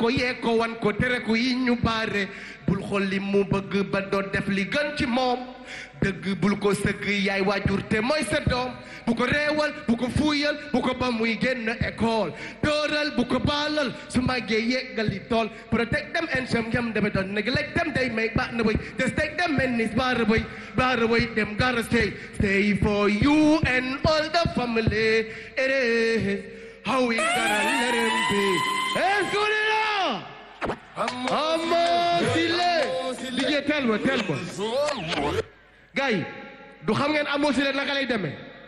ko yee ko wan ko tere ko yi ñu baare bul xool li mu bëgg ba doo def li gën ci moom dëgg bul ko sëgg yaay waajur te mooy sa doom bu ko reewal bu ko fuuyal bu ko ba muy génn école dooral bu ko baalal su màggee yeggali tool protect them and some yam deme doon neglect them they make baax na way just take them and it's baara way baara way them gotta stay stay for you and all the family it is how we gotta let him be escudero Amo Sile DJ tell ma tell ma gars yi du xam ngeen Amo Sile naka lay demee